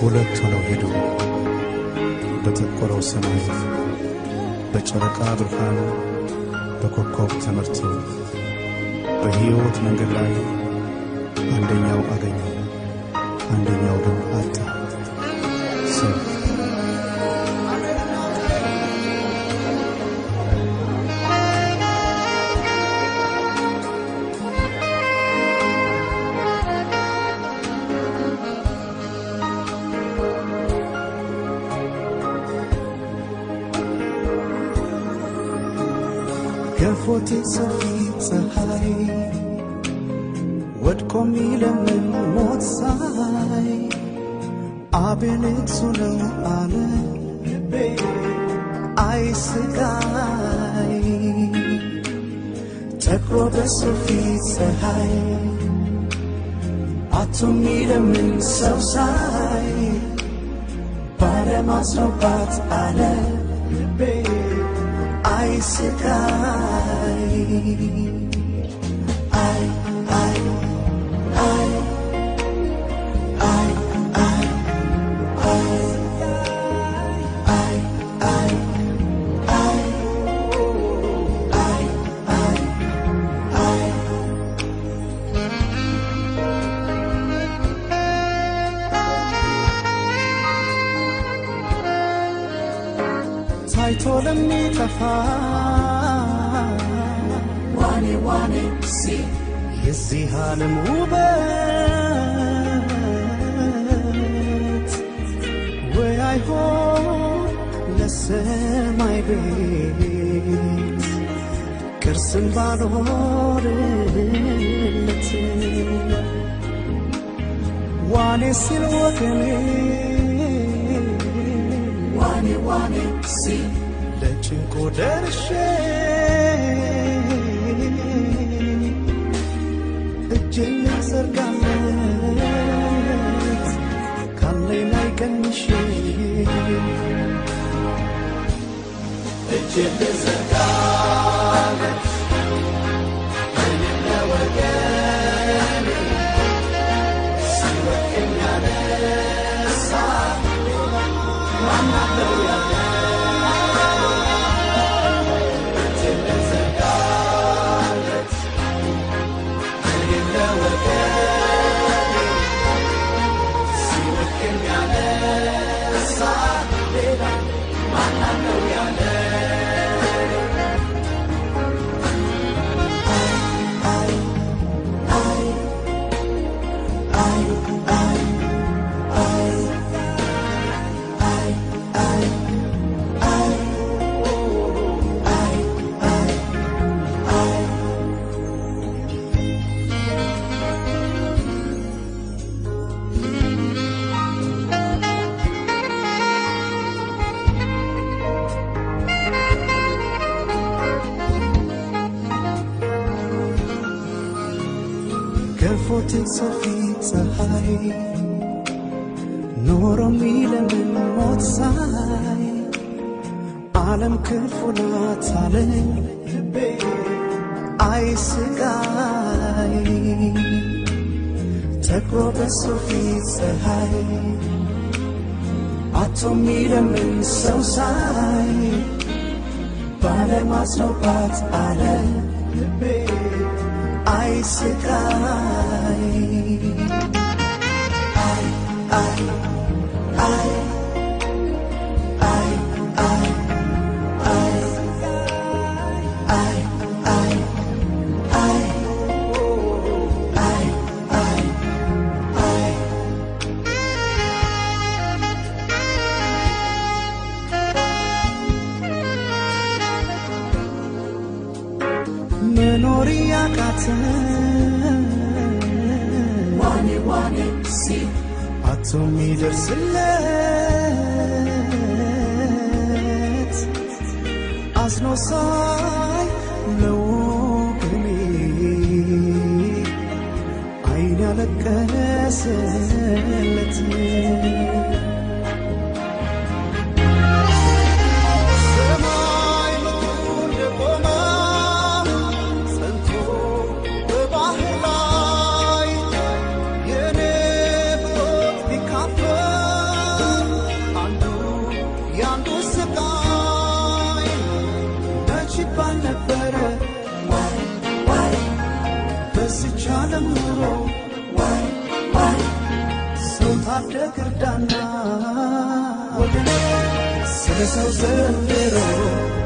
ሁለት ሆነው ሄዱ በጠቆረው ሰማይ በጨረቃ ብርሃን በኮከብ ተመርተው በሕይወት መንገድ ላይ አንደኛው አገኘው አንደኛው ግን አጣ። ሰልፍ ከፎቴ ሰፊ ፀሐይ ወድቆ ሚለምን ሞት ሳይ አቤል እሱ ነው አለ ልቤ አይ ስጋይ ተክሮ በሱ ፊት ፀሐይ አቶ ሚለምን ሰው ሳይ ባለማስረባት አለ ልቤ አይ ስጋይ አይ አይ አይ አይ አይ አይ አይ አይ አይ አይ አይ አይ ታይቶ ለሚጠፋ ዋኔ ዋኔ ሲል የዚህ ዓለም ውበት ወይ አይሆን ለሰማይ ቤት ቅርስን ባኖርለት ዋኔ ሲል ወገኔ ዋኔ ዋኔ ሲል ለጭንቆ ደርሼ እጄን ልዘርጋለት ካለኝ ላይ ቀንሼ እጄን ልዘርጋለት እኔም ለወገኔ ሲወድቅም ያነሳ ማናለው ያለ እጄን ልዘርጋለት እኔም ለወገኔ ሲወድቅም ያነሳ ሌላ ማናለው ያለ ከፎቴ ሰፊ ፀሐይ ኖሮ ሚለምን ሞት ሳይ ዓለም ክፉ ናት አለኝ ልቤ አይ ስጋይ ተክሮ በሱ ፊት ፀሐይ አቶ ሚለምን ሰው ሳይ ባለማስረባት አለ ልቤ አይ ስቃይ አይ አይ አይ አይ አይ አይ አይ አይ አይ አይ አይ አይ መኖር ያቃተን ዋኔ ዋኔ ሲል አቶ ሚደርስለት አዝኖ ሳይ ለወገኔ አይን ያለቀሰለት ሰማይ ምድሩ እንደቆመ ጸንቶ በባህር ላይ የኔ ብሮት ቢካፈል አንዱ ስቃይ መች ይባል ነበረ በዚች ዓለም ኑሮ ሰው ታደግ እርዳና ወገን ስለ ሰው ዘንድሮ